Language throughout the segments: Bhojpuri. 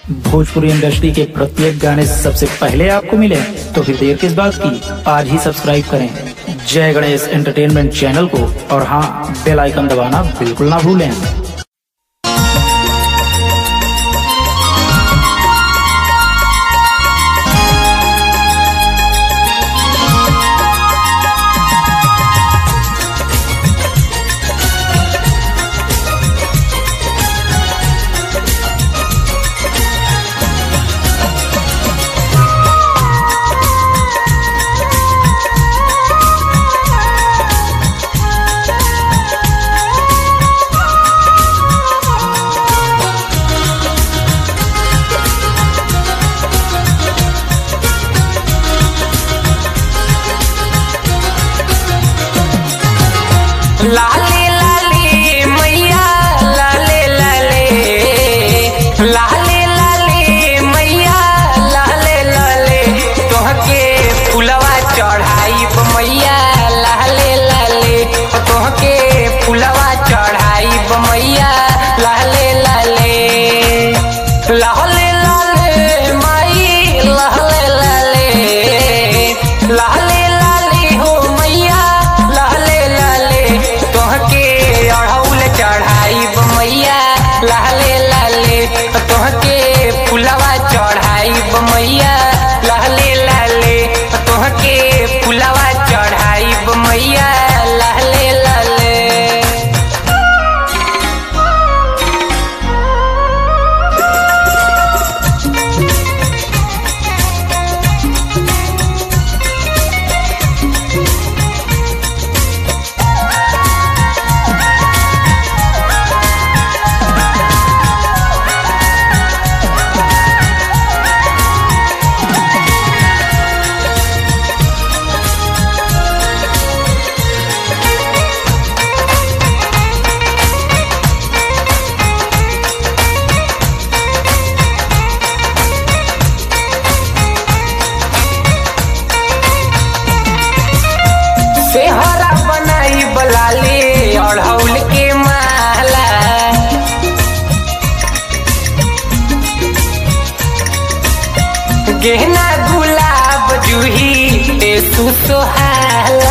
भोजपुरी इंडस्ट्री के प्रत्येक गाने सबसे पहले आपको मिले तो फिर देर किस बात की आज ही सब्सक्राइब करें जय गणेश एंटरटेनमेंट चैनल को और हाँ बेल आइकन दबाना बिल्कुल ना भूलें लाले लाले मैया लाले लाले लाले लाले मैया लाले लाले तोहके फुलवा चढ़ाई मैया लाले लाले तोहके फुलवा चढ़ाई मैया लाले लाले लाले लाले माई लाले लाले लाले लाले हो मैया लाले लाले तोहके अढ़ौल चढ़ाई मैया लाले लाले तोहके फुलवा चढ़ाई मैया लाले लाले तोहके फुलवा चढ़ाई मैया लाले लाले सेहरा बनाई बलाले अढ़ौल के माला गहना गुलाब जूही ए सुसोहाला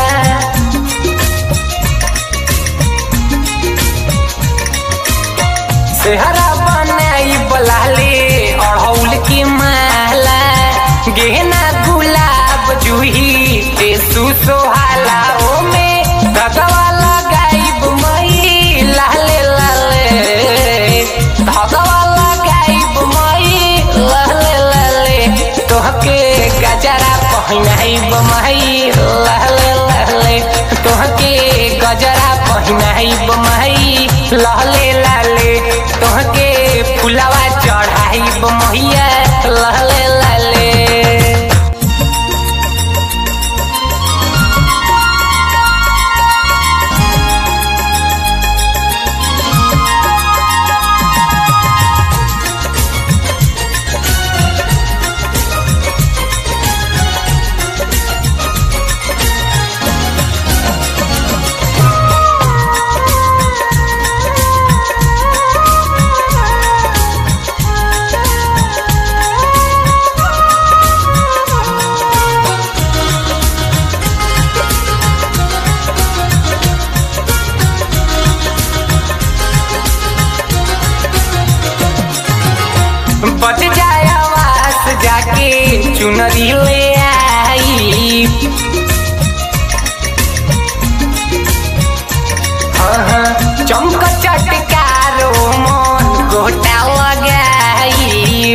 सेहरा बनाई बलाले अढ़ौल की माला गहना गुलाब जूही ए सुसोहाला ओ में धगवा लगाइब मई लाले लाले धगवा लगाइब मई लाले लाले तोहके गजरा पहिनाइब मई लाले लाले तोहके गजरा पहिनाइब मई लाले लाले तोहके फुलवा चढ़ाइब मैया लाले लाले बच जाए आवास जाके चुनरी ले आई हाँ हाँ, चमक चटकारो मन गोटा लगाई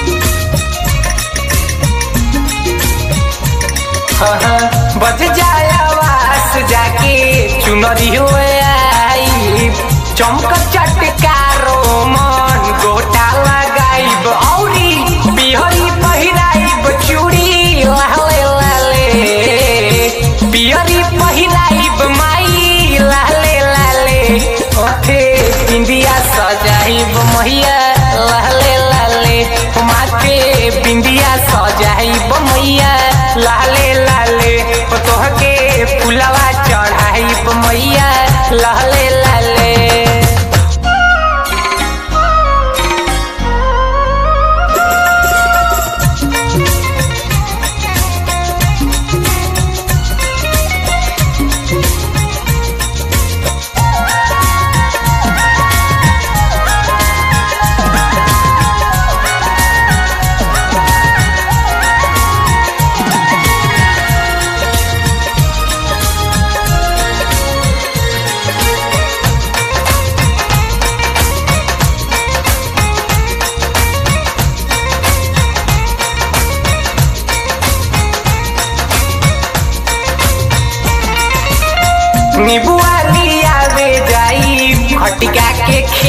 हाँ हाँ, बच जाए आवास जाके चुनरी ले आई चमक चटकारो मन गोटा लगाइब औरी बिहरी पहिराइब चूड़ी लाले लाले बिहरी पहिराइब माई लाले लाले ओथे बिंदिया सजाइब मैया लाले लाले माथे बिंदिया सजाइब मैया लाले लाले तोहके फुलवा चढ़ाइब मैया लाले लाले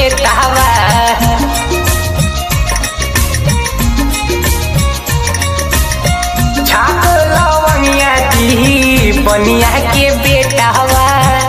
बेटावा छाप लवंगिया दी बनिया के बेटावा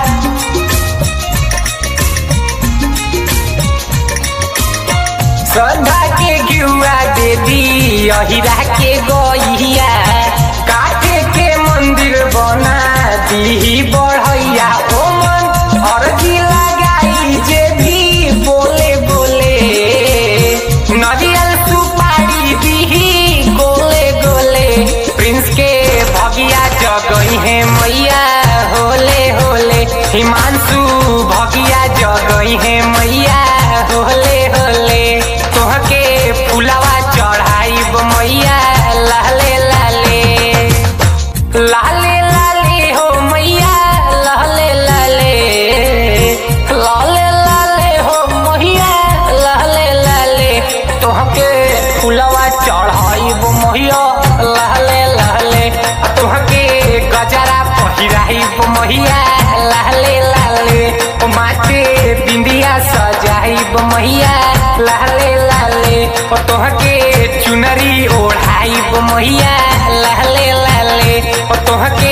श्रद्धा के गिरुआ दे दी अहिरा के गइया काटे के मंदिर बना दी बढ़ैया ओ मन अर्जी लगाई जे भी बोले बोले नरियल सुपारी दी गोले गोले प्रिंस के भगिया जगई है मैया होले होले हिमांशु भगिया जगई है मैया होले होले तोहके फुलवा चढ़ाइब मैया लाले लाले लाले लाले हो मैया लाले लाले लाले लाले हो मैया लाले लाले तोहके फुलवा चढ़ाइब मैया लाले लाले तोहके गजरा पहिराइब मैया लाले लाले ओ माथे बिंदिया सजाइब मैया लाले लाले ओ तोहके चुनरी ओढ़ाइब मैया लाले लाले ओ तोहके